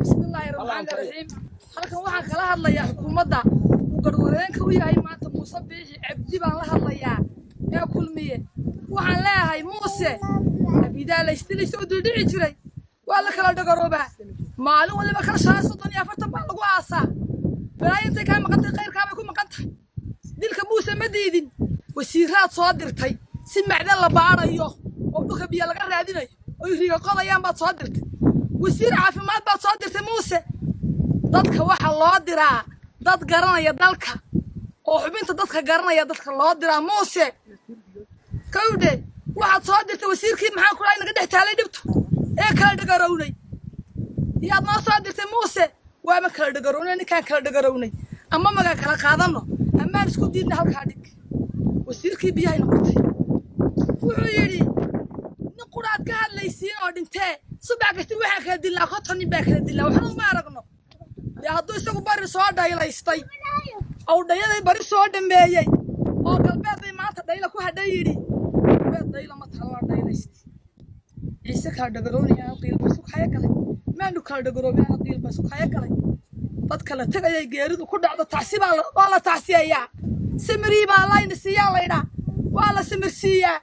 bismillaahi raxmaani raxiim halkan waxaan kala hadlayaa xukuumadda uu garwareenka u yahay maanta muuse biixi cabdi baan la hadlayaa ee kulmiye waxaan leeyahay muuse abidaa laystilaysa oo duldhici jiray waa la kala dhagaroobaa maalin waliba kala shan soddon iyo afartan baa lagu aasaa balaayo intay kaa maqantay khayrkaabay ku maqan tahay dilka muuse ma diidin wasiiraad soo dirtay si macdan la baarayo oo dhulka biyo laga raadinayo oy riga qodayaan baad soo dirtay wasiir caafimaad baad soo dirtay muuse dadka waxa loo diraa dad garanaya dalka oo xubinta dadka garanaya dadka loo diraa muuse kawdhe waxaad soo dirtay wasiirkii maxaan kulahay naga dhex taalay dhibtu ee kala dhagarownay yaad noo soo dirtay muuse waama kala dhagarownay ninkaan kala dhagarownay ama magaa kala qaadanno amaan isku diidna halkaa dhig wasiirkii biyahay noqotay wuxuu yidhi nin quraad ka hadlaysiin oo dhintee subax kasti waxaa kala dilnaa konton nin baa kala dilnaa waxna uma aragno dee hadduu isagu bari soo dhaylaystay ou dhayaday bari soo dhameeyey oo galbeed bay maanta dhayla ku hadhay yidhi galbeed dhayla ma taha waa dhaylaystay ciise kala dhagarownaya ana diilba sukaya galay maanu kala dhagaroobay ana diilba sukaya galay dad kala tegayay geeridu ku dhacdo tacsi baa waa la tacsiyayaa simirii baa layna siiyaa laydhaa waa la simirsiiyaa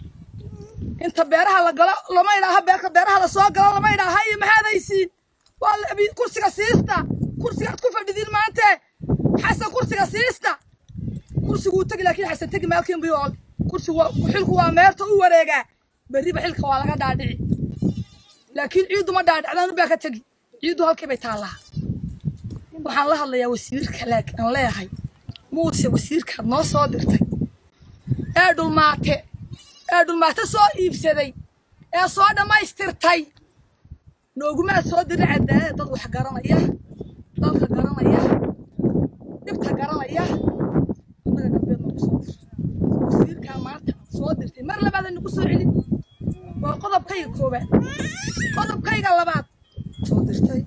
inta beeraha la galo lama idhaaha beerka beeraha la soo galo lama idhaaha iyo maxaadaysiin waa la kursiga siista kursigaad ku fadhidiin maante xasan kursiga siista kursiguu tegi laakiin xasan tegi maalkiin biyool kursigu xilku waa meerta u wareegaa berriba xilka waa laga dhaadhici laakiin ciiddu ma dhaadhicdaan baa ka tegi ciiddu halkii bay taallaa waxaan la hadlayaa wasiirka laakiin aan leeyahay muuse wasiirkaad noo soo dirtay ee dhulmaate ee dhulmaate soo iibsaday ee soo dhammaystirtay noogumaad soo dirin cadaalada dad wax garanaya dalka garanaya dhibta garanaya annaga galbeed nagu soo dir wasiirkaa maanta soo dirtay mar labaada nagu soo celin waa qodobkayga koowaad qodobkayga labaad soo dirtay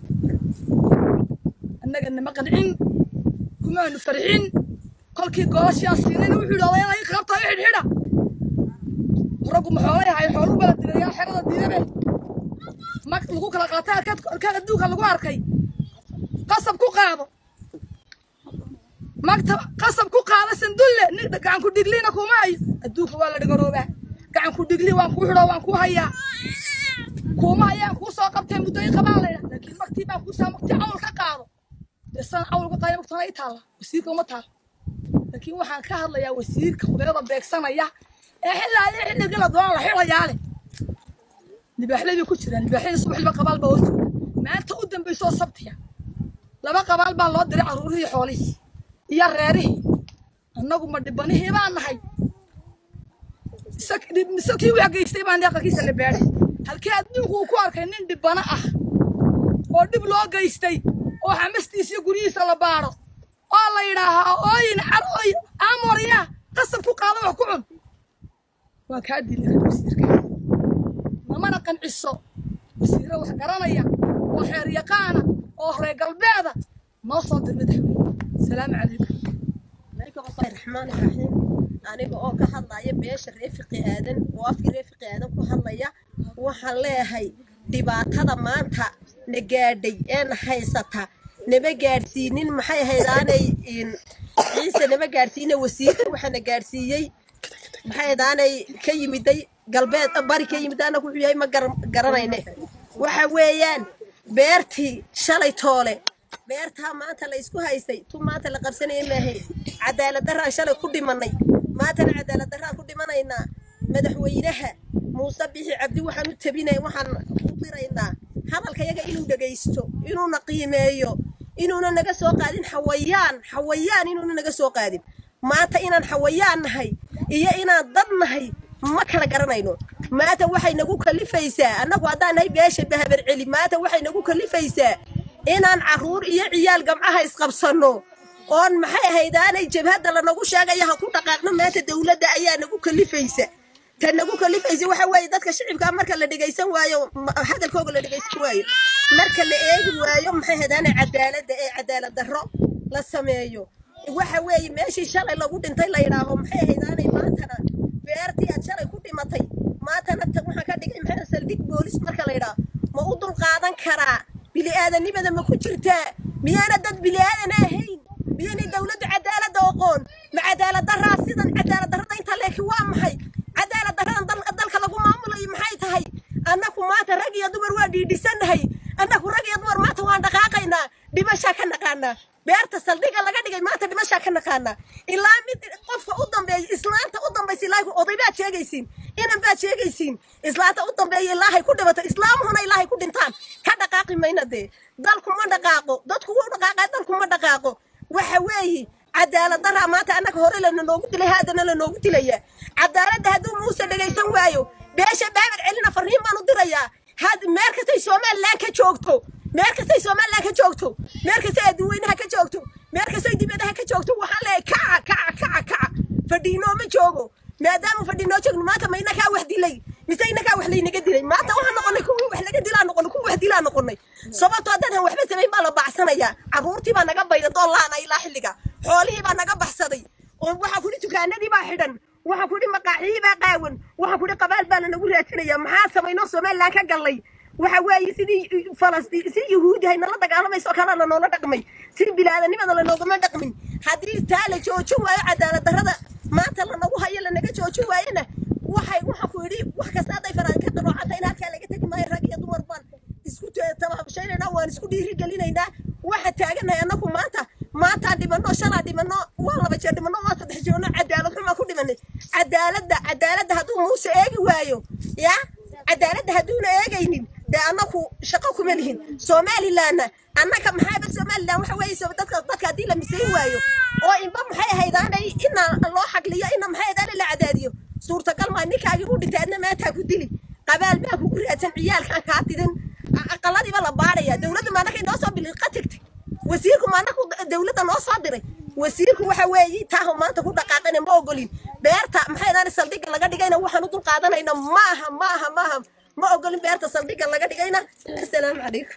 annaga nama qancin kumaanu farxin kolkii goolashiaa siinayna wuxuu yidhi odayada i qabta i xidhxidha raggu maxoolay ahay xooluhu bala dilayaa xerada diidabe mag lagu kala qaatay arkaan adduunka lagu arkay qasab ku qaado magta qasab ku qaado sandulle nin gacan ku dhigliina kuma hayo adduunka waa la dhagaroobaa gacan ku dhigli waan kuu xidho waan kuu hayaa kuma hayaan kuu soo qabtee muddooyin qabaa laydha laakiin magtii baan kuu saa magtii cawl ka qaado dee san cawl ka qaaya magtana i taalla wasiirka uma taalla laakiin waxaan ka hadlayaa wasiirka khudayrada beegsanaya ee xillaayo xilligii la doona la xilayaa leh libaaxlay bay ku jiraan libaaxyada subaxliba qabaal baa hoos jooga maanta u dambayso oo sabtiya laba qabaal baa loo diray carruurihii xoolihii iyo reerihii annagu ma dhibanihii baan nahay mise kii wax geystay baan aqalkiisa la beedhay halkii adduunku uu ku arkay nin dhibano ah oo dhib loo geystay oo xamastiisa iyo guryihiisa la baadho oo la yidhaahaa ooyin car ooy aamorya qasab ku qaado wax ku cun waa kaa dili kara wasiirka mamana qanciso wasiire wax garanaya oo xeer yaqaana oo reer galbeeda noo soo dir madaxweyne salaamu calaykum raxmaani raxiim aniga oo ka hadlaya beesha reefiqi aadan oo afkii reefiqi aadan ku hadlaya waxaan leeyahay dhibaatada maanta na gaadhay ee na haysata nama gaadhsiinin maxay ahaydaanay ciise nama gaadhsiina wasiirka waxaana gaadhsiiyey maxay ahaydaanay ka yimiday galbeed bari ka yimid anagu wuxuu yahay ma garanayne waxa weeyaan beertii shalay toole beertaa maanta la isku haystay tu maanta la qabsanaya maahay cadaalad daraan shalay ku dhimanay maantana cadaalad daraan ku dhimanaynaa madaxweynaha muuse bixi cabdi waxaan u tabinay waxaan u diraynaa hadalkayaga inuu dhegaysto inuuna qiimeeyo inuuna naga soo qaadin xawayaan xawayaan inuuna naga soo qaadin maanta inaan xawayaan nahay iyo inaan dad nahay ma kala garanayno maanta waxay nagu kalifaysaa annagu haddaan nahay beesha bahabar celi maanta waxay nagu kalifaysaa inaan carruur iyo ciyaal gamcaha isqabsanno oon maxay ahaydaanay jabhadda lanagu sheegaya ha ku dhaqaaqno maanta dowladda ayaa nagu kalifaysa ta nagu kalifaysa waxa weeye dadka shicibkaa marka la dhegaysan waayo hadalkooga la dhegaysan waayo marka la eegi waayo maxay ahaydaanay cadaaladda ee cadaalad darro la sameeyo waxa weeye meeshii shalay lagu dhintay la yidhaaho maxay ahaydaanay maantana beertii aad shalay ku dhimatay maantana waxaan ka dhigay maxay saldhig boolis marka la yidhaaho ma u dulqaadan karaa bili'aadanimada ma ku jirtaa miyaana dad bili'aadana ahayn miyaanay dowladdu cadaaladda oqoon ma cadaalad daraa sidan cadaalad darrada inta leeki waa maxay cadaalad darradan dal- dalka lagu maamulayo maxay tahay annaku maanta rag iyo dumar waa dhiidhisannahay annaku rag iyo dumar maanta waan dhaqaaqaynaa dhimashaa ka naqaanaa beerta saldhiga laga dhigay maanta dhimashaa ka naqaanaa ilaa mid qofka u dambeeya islaanta u dambaysa ilaahay oday baad sheegaysiin inan baad sheegaysiin islaanta u dambeeya ilaahay ku dhibato islaamuhuna ilaahay ku dhintaan ka dhaqaaqi mayna dee dalku ma dhaqaaqo dadku wuu dhaqaaqaa dalku ma dhaqaaqo waxa weeye cadaalad daraa maanta annaga hore lana noogu dilay haadana lanoogu dilaya cadaaladda hadduu muuse dhegaysan waayo beesha baabad celina farriin baan u dirayaa had meel kastay somalilan ka joogto meel kastay somalilan ka joogto meel kastay adduweynaha ka joogto meel kastay dibadaha ka joogto waxaan leeyahay kaca kaca kaca kaca fadhiinoo ma joogo maadaama fadhiinoo joogno maanta ma inakaa wax dilay mise inakaa wax laynaga dilay maanta waxaan noqonay kuwii wax laga dilaa noqonay kuwii wax dilaa noqonay sababtoo haddaan waxba samayn baa la baacsanayaa caruurtii baa naga bayda doolaana ilaa xilliga xoolihii baa naga baxsaday oo waxaa kudhi dukaanadii baa xidhan waxaa kudhi maqaaxiyii baa qaawan waxaa kudhi qabaal baa lanagu raadinaya maxaa samaynoo somalilan ka gallay waxa weeye sidii falastiin si yuhuudi hay nala dagaalamayso oo kalena noola dhaqmay si bilaadanimada lanoogama dhaqmin haddii taa la joojin waayo cadaalad darrada maanta lanagu hayo lanaga joojin waayona waxay waxa ku yidhi wax kasta hadday faraan ka qaroocanta in halkaa laga tegi maayo rag iyo dumar baan isku tabaabshaynaynaa waan isku dhiirigelinaynaa waxa taagannahay annagu maanta maantaa dhimanno shalaa dhimanno waa laba jeer dhimanno waa saddex jeerno cadaalad xumaa ku dhimanay cadaaladda cadaaladda hadduu muuse eegi waayo ya cadaaladda hadduuna eegaynin dee annaku shaqo kuma lihin somalilanna annaka maxaaba somalilan waxa weeye so- dadka dadka haddii la misayn waayo oo inba maxay ahaydaanay ina loo xagliyo ina maxay ahaydaanay la cadaadiyo suurtagal maa ninkaagii u dhintay adna maataa ku dili qabaal baa kugu raadsan ciyaalkaan kaa tidin A- aqaladiiba la baadhaya dowladda maanaka inoo soo biliqa tagtay wasiirku maanaku dowladda noo soo diray wasiirku waxa weeye taahu maanta ku dhaqaaqana ma ogolin beerta maxay ahaydaanay saldhigga laga dhigayna waxaan u dul qaadanayna maaha maaha maaha ma ogolin beerta saldhigga laga dhigayna assalaamu calaykum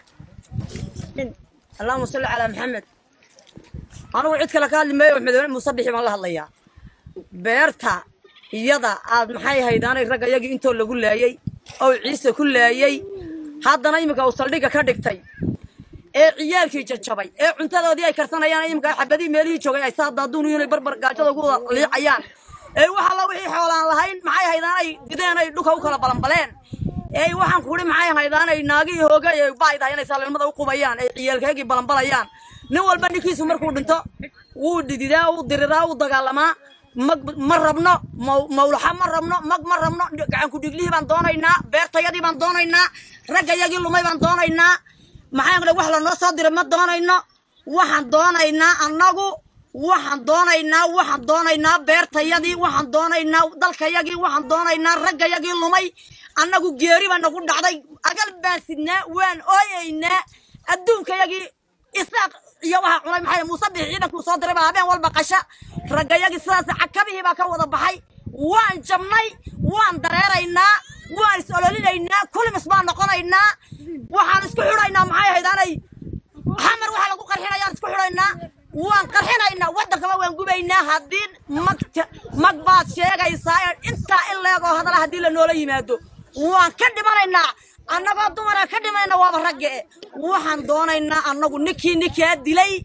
اللهم صل على محمد أنا وعد كلا كان لما يوم مدن مصبح ما الله الله يا بيرتا يدا عاد محي هيدان رجع يجي أنتوا اللي قول لي أو عيسى كل لي هذا نايمك أوصل لك كدكتي ee ciyaalkii jajabay ee cuntadoodii ay karsanayaan imika xabadii meelihii joogay ay saa daaduun inay barbar gaajada ugu wada liicayaan ee waxa la wixii xoolaan lahayn maxay haydaan ay dideen ay dhulka u kala balanbaleen ee waxaan kuhi maxay haydaan ay naagii hoogay ay baaydahay inay saalnimada u qubayaan ay ciyaalkeegii balanbalayaan nin walba ninkiisu markuu dhinto wuu dididaa wuu diriraa wuu dagaalamaa mag ma rabno maw- mawlaxa ma rabno mag ma rabno gacanku dhiglihii baan doonaynaa beertayadii baan doonaynaa raggayagii lumay baan doonaynaa maxaa yeelay wax lanoo soo diray ma doonayno waxaan doonaynaa annagu waxaan doonaynaa waxaan doonaynaa beertayadii waxaan doonaynaa dalkayagii waxaan doonaynaa raggayagii lumay annagu geeri baa nagu dhacday agal baan sidnaa waan ooyaynaa adduunkayagii isaaq iyo waxaa cunay maxay muuse bixi ciidankuu soo diray baa habeen walba qasha raggayagii sidaas cakabihii baa ka wada baxay waan jabnay waan dareeraynaa waan is ololinaynaa kulmis baan noqonaynaa waxaan isku xidhaynaa maxay ahaydaanay xamar waxa lagu qarxinayaan isku xidhaynaa waan qarxinaynaa waddankaba waan gubaynaa haddii mag mag baad sheegaysaa ee intaa in leegoo hadala haddii la noola yimaado waan ka dhimanaynaa annagoo dumara ka dhimanayna waaba ragge waxaan doonaynaa annagu ninkii ninkaa dilay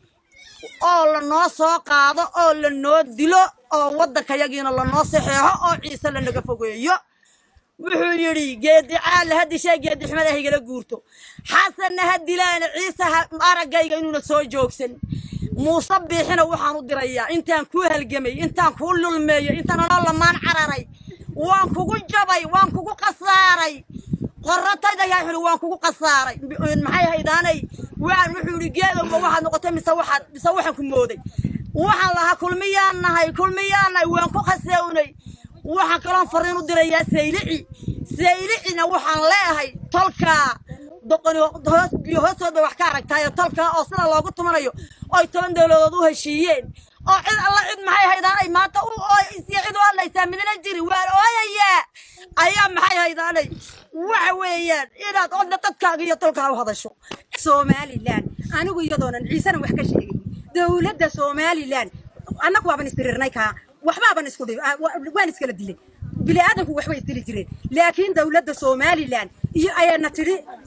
oo lanoo soo qaado oo lanoo dilo oo waddankayagiina lanoo saxeexo oo ciise lanaga fogeeyo wuxuu yidhi geedi caalla ha dishay geedi xumada ha igala guurto xasanna ha dilaana ciise ha araggayga inuuna soo joogsan muuse biixina waxaan u dirayaa intaan kuu halgamay intaan kuu lulmeeyey intaan anoo lamaan cararay waan kugu jabay waan kugu khasaaray qorratayda yaa xuli waan kugu khasaaray maxay haydaanay waan wuxuu yidhi geedowba waxaad noqotay mise waxaad mise waxaan ku mooday waxaan lahaa kulmiyaan nahay kulmiyaan nahay waan ku khasewnay waxaan kaloon fariin u dirayaa saylici saylicina waxaan leeyahay tolkaa doqoni hoos biyo hoostooda wax ka aragtaayo tolkaa oo sida loogu tumanayo oy toban dowladood u heshiiyeen oo cid alla cid maxay haydaanay maanta u ooysiyo cid u hadlaysaa midna jiri waan ooyayaa ayaa maxay haydaanay waxa weeyaan inaad odna dadkaaga iyo tolkaa u hadasho somalilan anigu iyadoonan ciisena wax ka sheegay dowladda somalilan annagu waaban isdirirnay kaa waxbaaban isku dhi ah, wa- waan iskala dilay bini aadanku waxbay isdili jireen laakiin dowladda somalilan iyo ayaana tidhi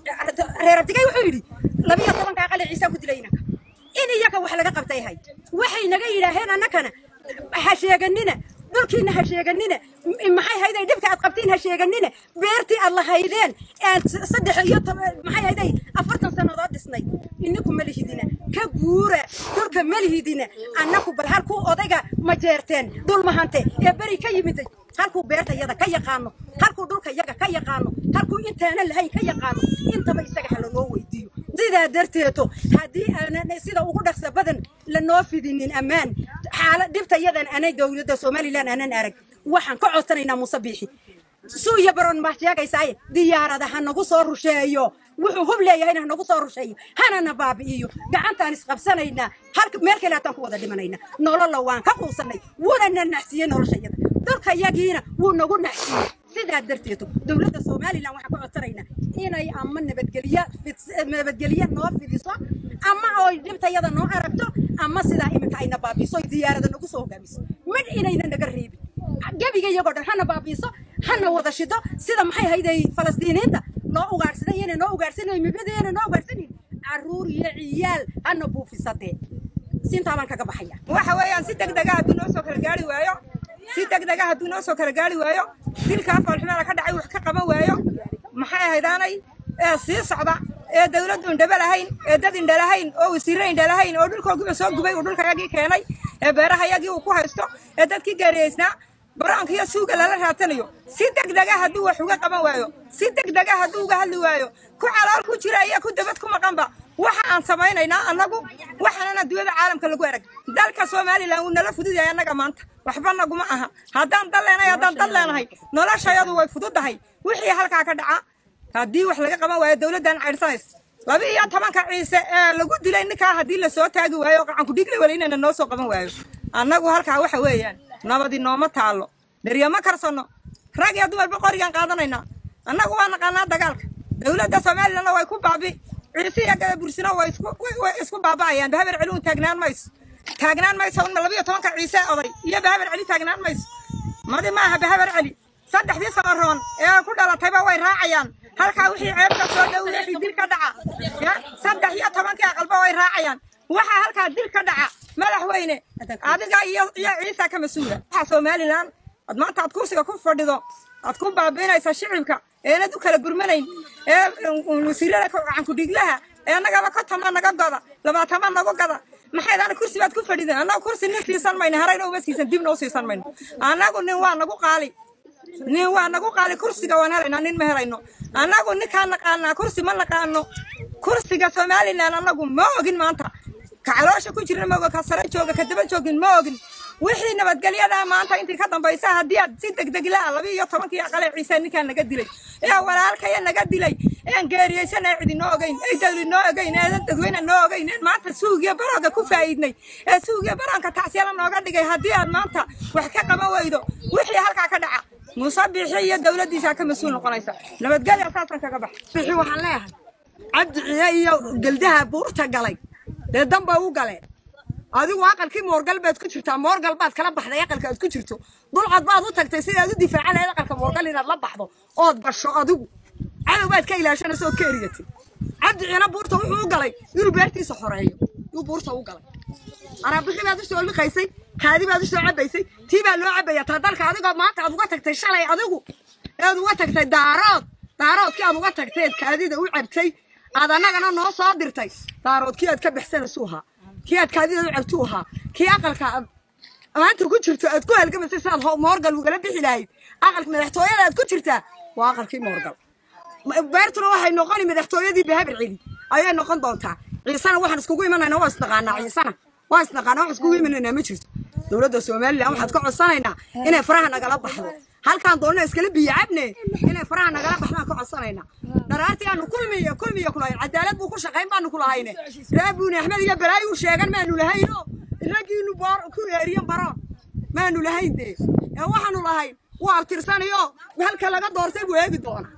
reer abdigay wuxuu yidhi labiyo tobanka aqale ciisaan ku dilay inanka in iyaga wax laga qabtay hay waxay naga yidhaaheen annakana ha sheeganina dhulkiina ha sheeganina m- maxay hayday dhibka aad qabtiin ha sheeganina beertii aad lahaydeen aan s- saddex iyo toban maxay hayday afartan sannadood dhisnay ininku ma lihidina ka guura dhulka ma lihidina annaku bal halkuu odayga ma jeerteen dhul mahante ee beri ka yimiday halkuu beerta yada ka yaqaano halkuu dhulka yaga ka yaqaano halkuu intaana lahayn ka yaqaano intaba isaga ha lanoo weydiiyo sidaa darteeto haddii aanan sida ugu dhaqsa badan lanoo fidinin ammaan xaala dhibta yadan anay dowladda somalilan aanan arag waxaan ka codsanaynaa muuse biixi suuya baron ma sheegaysaaye diyaarada ha nagu soo rusheeyo wuxuu hub leeyahayna ha nagu soo rusheeyo hanana baabi'iyo gacantaan isqabsanaynaa halka meel kale hataan ku wada dhimanaynaa nololla waan ka quusanay wuuna na nacsiiyey noloshayada dhulka yagiina wuu nagu nacsiiyey sidaa darteeto dowladda somalilan waxaan ka codsanaynaa inay ama nabadgelyo fid- nabadgelyo noo fidiso ama oy dhibtayada noo aragto ama sidaa iminka ayna baabiiso oy diyaarada nagu soo hogaamiso midh inayna naga reebin gebiga iyagoo dhan hana baabiiso hana wada shido sida maxay hayday falastiiniinta loo ugaadhsaday iyana noo ugaadhsanayo mibada iyana noo ugaadhsanayn caruur iyo ciyaal hana buufisadee sintaa baan kaga baxaya waxa weeyaan si degdega hadduu noo soo kala gaari waayo si degdega hadduu noo soo kala gaari waayo dilkaa foolxumeeda ka dhacay wax ka qaban waayo maxay ahaydaanay ee sii socda ee dawladdu indhaba lahayn ee dad indha lahayn oo wasiirre indha lahayn oo dhulkoogiba soo gubay uu dhulkayagii keenay ee beerahayagii uu ku haysto ee dadkii gaariyeysnaa baraanka iyo suuga lala raadsanayo si degdega hadduu wax uga qaban waayo si degdega hadduu uga hadli waayo ku calool ku jira iyo ku dabad ku maqanba waxa aan samaynaynaa annagu waxaanana adduunyada caalamka lagu arag dalka somalilan wuu nala fudud yahay annaga maanta waxba naguma aha haddaan dal leenahay haddaan dal leenahay noloshayadu way fududahay wixii halkaa ka dhaca haddii wax laga qaban waayo dowladdan caydhsanays laba iyo tobanka ciise ee lagu dilay ninkaa haddii lasoo taagi waayo qacanku dhigle wala inayna noo soo qaban waayo annagu halkaa waxa weeyaan nabadi nooma taallo dheryo ma karsanno rag iyo dumarba qorigaan qaadanaynaa annagu waa naqaanaa dagaalka dowladda somalilanna way ku baabi ciise iyo gada bursino way isku way- way isku baaba'ayaan bahaber celiun taagnaan mayso taagnaan mayso un laba iyo tobanka ciise oday iyo bahaber celi taagnaan mayso madi maaha bahaber celi saddexdii samaroon ee ku dhalatayba way raacayaan halkaa wixii ceebka soo dhow wixii dil ka dhaca ya saddex iyo tobankii aqalba way raacayaan waxaa halkaa dil ka dhaca madaxweyne adiga iyo iyo ciisa ka mas-uula waxaa somalilan ad maanta aad kursiga ku fadhido aad ku baabiinaysa shicibka eenad u kala gurmanayn ee wasiirada gacankudhiglaha ee nagaba kontoma naga goda labaatama nagu gada maxaydana kursi baad ku fadhideen annagu kursi nin siisan mayno harayna uma siisan dibna u siisan mayno annagu nin waa nagu qaali nin waa nagu qaali kursiga waan helaynaa nin ma helayno annagu ninkaan naqaanaa kursi ma naqaano kursiga somalilan annagu ma ogin maanta ka caloosha ku jirna ma ogin ka sare jooga ka daba joogin ma ogin wixii nabadgelyadaa maanta intii ka dambaysa haddii aad si degdeglaa laba iyo tobankii aqale ciise ninkaan naga dilay ee walaalkaya naga dilay een geeriyeysan ee cidi noo ogeyn ee dawli noo ogeyn ee dadweyne noo ogeyn ee maanta suugiyo barooga ku faa'iidnay ee suugiyo baroonka tacsiyala nooga dhigay haddii aad maanta wax ka qaban weydo wixii halkaa ka dhaca muuse biixi iyo dowladdiisaa ka mas-uul noqonaysa nabadgelya saasan kaga bax bixi waxaan leeyahay cabdi ciye iyo geldaha buurta galay dee danba u galeen adigu aqalkii moorgal baad ku jirtaa moorgal baad kala baxday aqalka aad ku jirto dulcad baad u tagtay sidaad u difaacan lahayd aqalka moorgal inaad la baxdo ood basho adigu cadow baad ka ilaashanaysa ood ka erigatay cabdi ciina buurta wuxuu u galay inuu beertiisa xoreeyo yuu buurta u galay araabixi baad usoo liqaysay kaadi baad usoo cabaysay tii baa loo cabaya taa dalka adigoo maanta aad uga tagtay shalay adigu eed uga tagtay daarood daaroodkii aad uga tagtay eed kaadida u cabtay aad annagana noo soo dirtay daaroodkii aad ka baxsanaysu ahaa kii aad kaadida u cabtu ahaa kii aqalka aad maanta ku jirto aad ku halgamaysay sidaad ho- moorgal ugala bixi lahayd aqalka madaxtooyada aad ku jirtaa waa aqalkii moorgal beertuna waxay noqoni madaxtooyadii bahabar celi ayay noqon doontaa ciisana waxaan iskugu imanaynaa waa isnaqaanaa ciisana waa isnaqaanaa wax iskugu imanaynaa ma jirto dowladda somalilan waxaad ka codsanaynaa inay faraha nagala baxdo halkaan doonina iskala biyo cabne inay faraha nagala baxdaan ka codsanaynaa dharaartii aanu kulmiyo kulmiyo kulahayn cadaalad buu ku shaqayn baanu kulahayne raabuuni axmed iyo balaayi u sheegan maanu lahayno ragiinu boor ku eeriyan baroon maanu lahayn dee ee waxaanu lahayn waa abtirsanayo halka laga doortay buu eegi doonaa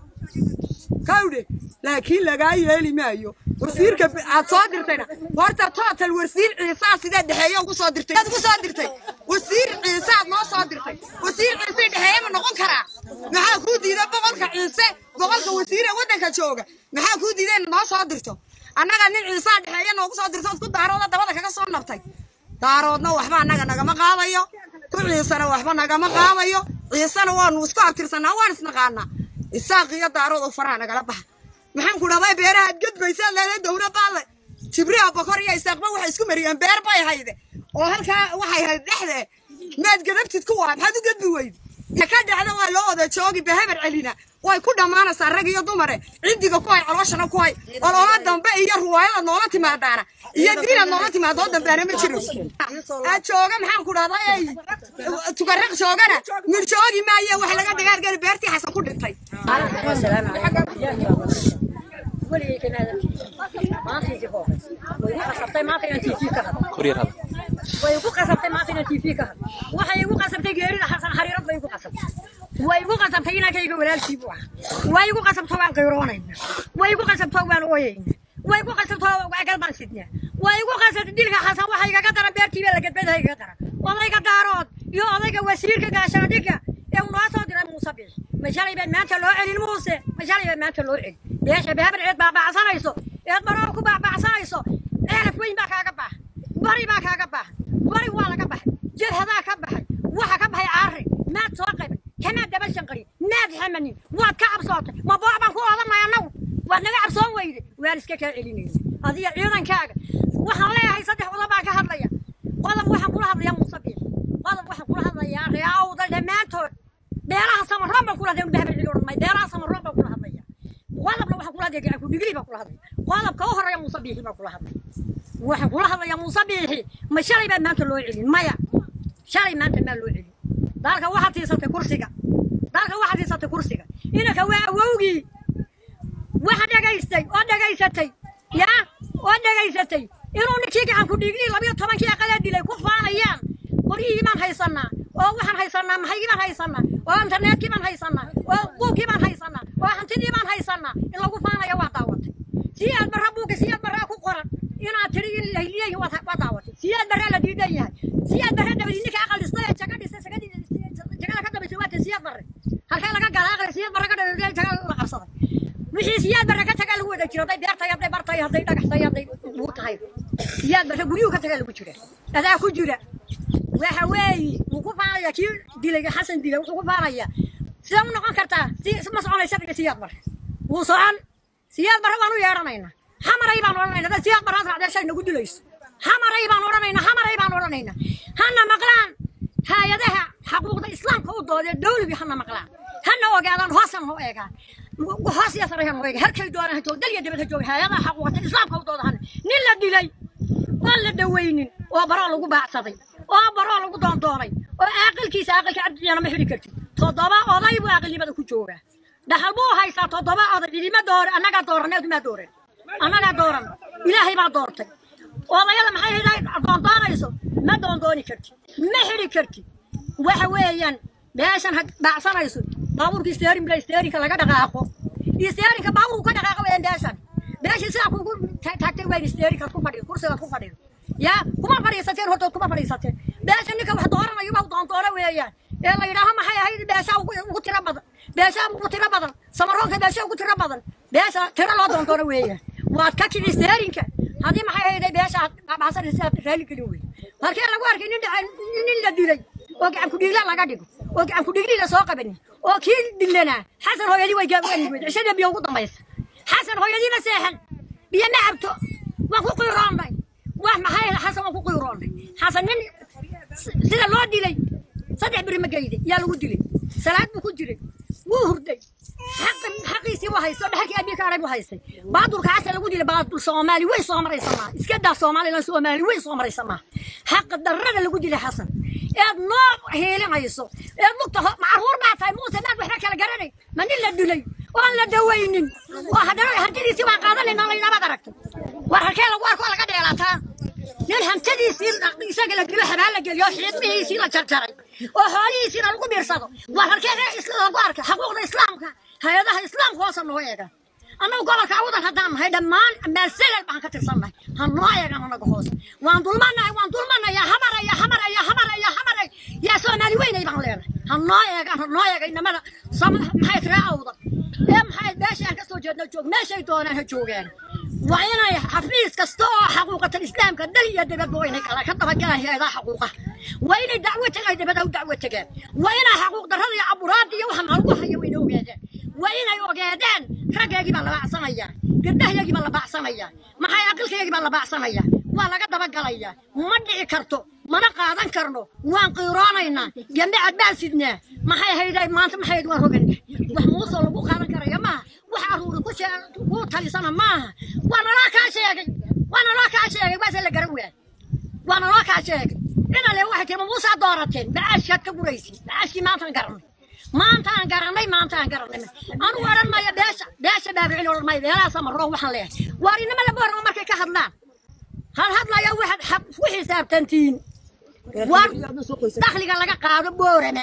kawdhe laakiin lagaa yeeli maayo wasiirka b- aad soo dirtayna horta total wasiir ciisaa sidee dhexeeyo ugu soo dirtay aad ugu soo dirtay wasiir ciisaad noo soo dirtay wasiir ciise dhexeeye ma noqon karaa maxaa kuu diiday boqolka ciise gobolka wasiire waddanka jooga maxaa kuu diideen noo soo dirto annaga nin ciisaa dhexeeya noogu soo dirto ood ku daarooda dabada kaga soo nabtay daaroodna waxba annaga nagama qaadayo ku ciisana waxba nagama qaadayo ciisana waanu isku abtirsanaa waan isnaqaanaa isaaq iyo daarood oo faraha nagala baxa maxaan ku dhahday beerahaad gedbaysaa leedahay dowla baale jibriha bokor iyo isaaqba waxay isku mariyeen beer bay hayde oo halkaa waxay hayd dhexde maad gadabtid ku waa maxaad u gedbi weydi ka ka dhexda waa loo wada joogi beheber celina way ku dhammaanaysaa rag iyo dumare cidiga ku hay calooshana ku hay oloola dambe iyo ruwaayada noola timaadaana iyo diinaad noola timaado oo dambeana ma jiro aad jooga maxaan ku dhahday ey tukaraq joogana mir joogi maaye wax laga dhagaargari beertii xasan ku dhintay way igu qasabtay maanta inaan tv ka hadlo waxay igu qasabtay geerida xasan xariirad bay igu qasabtay way igu qasabtay inankayga walaalkii buu ahaa way igu qasabto waan qayroonayna way igu qasabto waan ooyayna way igu qasabto agal baan sidnaa way igu qasabtay dilka xasan waxa igaga daran beertiiba la gadbada igaga daran odayga daarood iyo odayga wasiirka gaashaandhigga ee uu noo soo diray muuse biix ma shalay baad maanta loo celin muuse ma shalay baad maanta loo celin beesha behabar eed baabacsanayso eed baroo ku baabacsanayso ceelaf weyn baa kaaga baax bari baa kaaga baax bari waa laga baxay jilhadaa ka baxay waxa ka baxay caari maad soo qaybin kamaad daba shanqari maad xamanin waad ka cabsootay ma booc baan ku odanay annagu waad naga cabsoon weyde waan iska kaa celinaysa adiga ciidankaaga waxaan leeyahay saddex qodob baan ka hadlaya qodob waxaan kula hadlayaa muuse biix qodob waxaan kula hadlayaa reaawda dhammaantood beelaha samaroon baan kula hadlaya bahbar cili odhan maayo beelaha samaroon baan kula hadlaya qodobna waxaan kula hadlaya gacanku dhigli baan kula hadlaya qodobka u horeeya muuse biixi baan kula hadlaya waxaan kula hadlayaa muuse biixi ma shalay baad maanta loo celin maya shalay maanta maa loo celin dalka waxaad tiisatay kursiga dalka waxaad tiisatay kursiga inanka waa awowgii waxa dhagaystay oo dhagaysatay yaa oo dhagaysatay inuu ninkii gacanku dhiignii labiyo tobankii aqalaa dilay ku faanayaan qoryihii baan haysanaa oo waxaan haysanaa maxaygii baan haysanaa oo internetkii baan haysanaa oo buugkii baan haysanaa oo hantidii baan haysanaa in lagu faanaya waa daawatay si aad barra buugga si aad barraa ku qoran inaad tiri in lahiliyahi waa daawatay si aad barraa la diidan yahay si aad barra dabadi ninka aqal dhistay ee jaga dhistay jagada ka dambaysay waa siyaad barre halkee laga gala aqal siyaad barre ka dhabay jaga la qabsaday wixii siyaad barre ka tagaa lagu wada jiro hadday beer tahay hadday bar tahay hadday dhagax tahay hadday buu tahay siyaad barre guryuhu ka tagaa lagu jira adaa ku jira waxa weeye wuu ku faanaya kii dilay xasan dilay wuxuu ku faanaya sidee u noqon kartaa si ma soconaysa siyaad barre wuu socon siyaad barre waan u yeedhanaynaa hamaray baan odhanaynaa dad siyaad barraad raacdee shay nagu dilayso hamaray baan odhanaynaa hamaray baan odhanaynaa hana maqlaan hay-adaha xaquuqda islaamka u doodee dawligii hana maqlaan hana ogaadaan hoosan ho eegaan hoos iyo sare hana eega halkay doonaan ha jooga dal iyo dibad ha jooga hay-adaha xaquuqda islaamka u dooda hana nin la dilay oon la dawaynin oo baroo lagu baacsaday oo baroo lagu doondoonay oo aaqilkiisa aaqilka cabdiyana ma xidhi kartid toddoba oday buu aqilnimada ku joogaa dhaxal buu haystaa toddoba oday cidima doore annagaa dooran eedumaa dooran annagaa dooran ilaahay baa doortay odayada maxay hidhay doondoonayso ma doondooni kartid ma xidhi kartid waxa weeyaan meeshan ha baacsanayso baabuurka isteerin bila isteerinka laga dhaqaaqo isteerinka baabuurku ka dhaqaaqo weeyaan beeshan beeshii sidaa kugu taagtay waa isteerinkaad ku fadhido kursigaad ku fadhido yaa kuma fadhiisateen hortood kuma fadhiisateen beesha ninka wax dooranayo baa doondoona weeyaan ee la yidhaaho maxay ahayd beesha ugu tiro badan beesha ugu tiro badan samaroonka beesha ugu tiro badan beesha tiro loo doondoona weeyaan waad ka kidi isteerinka haddii maxay ahayday beesha baxsan sidaad raali gelin wey halkee lagu arkay nin dhaca nin la dilay oo gacan kudhiigla laga dhigo oo gacan kudhiigli la soo qabanin oo kii dilanaa xasan hooyadii way gaabani weyd cishada biyo ugu dambaysa xasan hooyadii ma seexan biyo ma cabto waan ku qiiroonnay wax maxay xasan waan ku qiiroonnay xasan nin sida loo dilay saddex beri ma geyde yaa lagu dilay salaad buu ku jiray wuu hurday xaqiisii waa haystay oo dhaxalkii abii ka arag buu haystay baadulka xasan lagu dilay baadul soomaali way soo maraysa maaha iska daa soomaalilan soomaali way soo maraysa maaha xaqa darrada lagu dilay xasan eed noo heelinayso eed lugta macruur baa tahay muuse maad waxba kala garanay ma nin la dilay oon la dawaynin oo haddana hantidiisii baan qaadanayna laynabaad aragtay war halkee lagu arko laga dheelaataa nin hantadiisii isaga la dilo habaan la geliyo xiidmihiisii la jarjaray oo xoolihiisiina lagu biirsado war halkee lagu arkay xaquuqda islaamka hay-adaha islaamka hoosa noo eega annagu gobolka awdan haddaan nahay dhammaan maasalal baan ka tirsannahay ha noo eegan annaga hoose waan dulmanahay waan dulmanaya hamaraya hamaraya hamaraya hamaray yaa soomaali weynay baan leenahay ha noo eegan ha noo eega inamada maxay tiraa awdan ee maxay jeedno joog meeshay doonaan ha joogaan waa inay xafiis kasta oo xaquuqatan islaamka dal iyo dibadba waa inay kala ka dabagalaan hay-adaha xaquuqa waa inay dacwo tagaan dibada u dacwo tagaan waa inay xaquuq darrada iyo caburaada iyo waxa lagu hayo waa inay ogaadaan waa inay ogaadaan raggaygii baa la baacsanayaa gabdhahaygii baa la baacsanayaa maxay aqalkaygii baa la baacsanayaa waa laga dabagalayaa ma dhici karto mana qaadan karno waan qiiroonaynaa gambacad baan sidnaa maxay hayday maanta maxay waan rogana wax muusoo lagu qaadan karaya maaha wax aruuri ku shee ku talisana maaha waa naloo kaa sheegay waa naloo kaa sheegay waase la garan waayay waa naloo kaa sheegay inale waxay tiri muusaa doorateen macaashkaad ka guraysin macaashkii maantaan garanay maantaan garanay maantaan garanay anugu odhan maayo beesha beesha baabicin odhan maayo beelaha samaroo waxaan leeyahay waar inama laba horma markay ka hadlaan hal hadlaya waxaad xab ku xisaabtantiin war dakhliga laga qaado boorame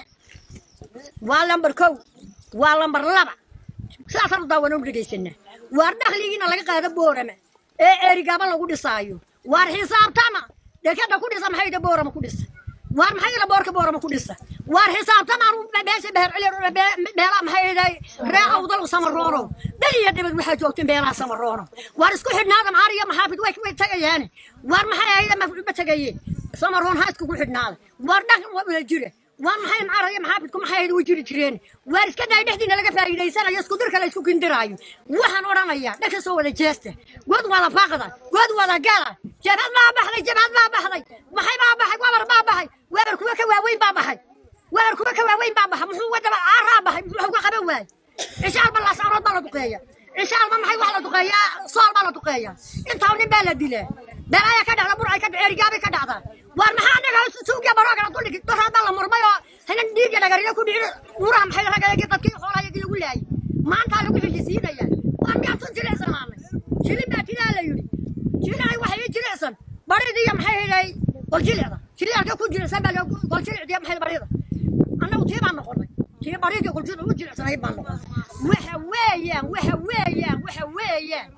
waa lambar kow waa lambar laba sidaasaan u daawana u dhegaysanaa waar dakhligiina laga qaado boorame ee erigaba lagu dhisaayo waar xisaabtama dekada ku dhisa maxay da boorama ku dhisa waar maxay la boorka boorama ku dhisa waar xisaabtama anu beesha beher cili beelaha maxay dahay ree awdal samaroono dal iyo dibad waxaa joogteen beelaha samaroono waar isku xidhnaada maxaar iyo maxaafid way way tagayaane waar maxay ahayda ma tagayeen samaroon ha iskugu xidhnaada waar dhaqan waa wada jira waa maxay macaar iyo maxaafidku maxay ahayd way jiri jireen waar iska day dhexdiina laga faa'iidaysanayo isku dirka la isku kindiraayo waxaan odhanayaa dhanka soo wada jeesta god wada faaqda god wada gala jabhad baa baxday jabhad baa baxday maxay baa baxay wabar baa baxay wabar kuwa ka waaweyn baa baxay wabar kuwa ka waaweyn baa baxay muxuu wadaba caaraa baxay muxuu ka qaban waayay cishaal ba laasaarood baa la duqeeya cishaal ma maxay wax la duqeeyaa sool baa la duqeeyaa intaa nin baa la dilaa balaaya ka dhacda burcay ka dhacda erigaabay ka dhacdaa waar maxaa anaga suugiya baroogana duldhigi doraa baa la murmay oo hanan dhiigya dhagarina ku dhici muraha maxay ragayagii dadkii xoolaayagii lagu laayay maantaa lagu xijisiinaya waa miyaa tun jilicsan maanay jilin baa tidaa la yidhi jilinay waxay ii jilicsan baridii iyo maxay hayday goljilicda jilicda ku jilicsan baa goljilicdiya maxay barida annagu tii baan noqonay tii baridii goljilic u jilicsanayd baan noqonay waxa weeyaan waxa weeyaan waxa weeyaan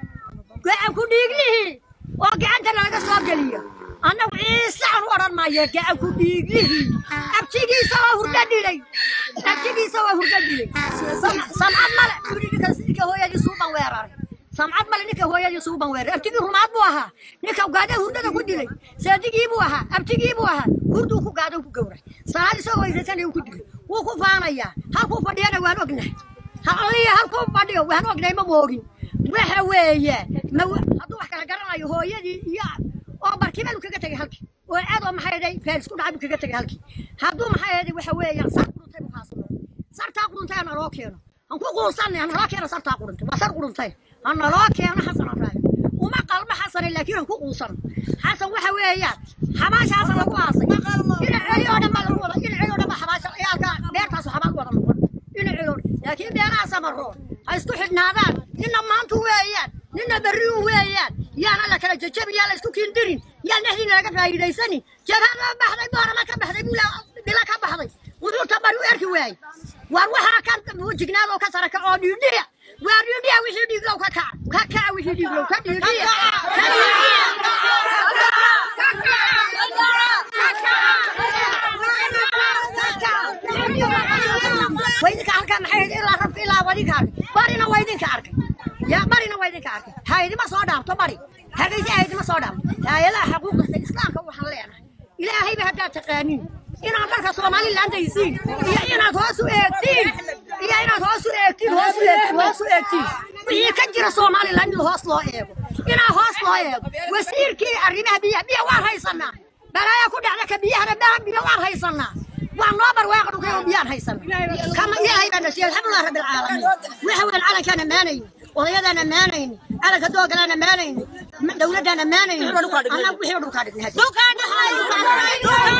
gacan ku dhiiglihii oo gacanta laga soo geliyo annagu ciise aan u odhan maayo gacan ku dhiiglihii abtigiisa waa hurdo dhilay abtigiisa waa hurdo dhilay samcad male ninka hooyadii suuban weeraray samcad male ninka hooyadii suuban weeraray abtigii rumaad buu ahaa ninka gaada hurdada ku dilay saadigii buu ahaa abtigii buu ahaa hurduu ku gaada ku gowray salaad isagoo weysaysanaya ku dilay wuu ku faanayaa halkuu fadhiyana waan ognahay halliya halkuu fadhiyo waan ognay ma moogin waxa weeye hadduu wax kala garanayo hooyadii iyo oo barkimadu kaga tegay halkii oo aadoo maxay ahayd faaris ku dhacay buu kaga tegay halkii hadduu maxay ahayd waxa weeyaan sar quruntay buu kaasano sartaa quruntay ha naloo keeno han ku quusanay ha naloo keeno sartaa quruntay waa sar quruntay ha naloo keeno xasan afraay uma qalmo xasane laakiin han ku quusano xasan waxa weeyaan xabaasha xasan lagu aasay ina celi oo dhan baa lagu wada ina celi oo dhan baa xabaasha ciyaalka beertaasu xabaal wada noqon ina celi oo laakiin beeraha samaroon ha isku xidhnaadaan nina maantu weeyaan nina berri u weeyaan yaana la kala jajabin yaa la isku kiindirin yaan dhexdiina laga faa'iidaysanin jabhada baxday boorama ka baxday bila ka baxday wuxuu tabari u erki waayey waar waxaa ka jignaadoo ka saraka oo dhiidhiya waa dhiidhiya wixii dhiiglow ka kaca ka kaca wixii dhiiglow ka dhiidhiya ka waydinka halkaa maxay ahayd ilaa rabka ilaa wadinka arkay barina waa idinka arkay ya barina waa idinka arkay haydima soo dhaafto bari hagaysi haydima soo dhaafto hay-adaha xuquuqda islaamka waxaan leenahay ilaahayba haddaad taqaanin inaad dharka somaliland aysiin iyo inaad hoos u eegtiin iyo inaad hoos u eegtiin hoos u eegtiin hoos u eegtiin wixii ka jira somaliland in hoos loo eego inaa hoos loo eego wasiirkii arrimaha biyaha biya waan haysanaa balaaya ku dhacda ka biyahana biya waan haysanaa waa noo barwaaqa dhulkay oo biyaan haysanaa kama ilaahay baa nasiiyey alxamdulilah rabbi alcaalamiin waxa weyn calankaan ammaanayni odayadaan ammaanayni calanka doogalaan ammaanayni dowladaan ammaanayni annagu wixii dhulkaa dhignay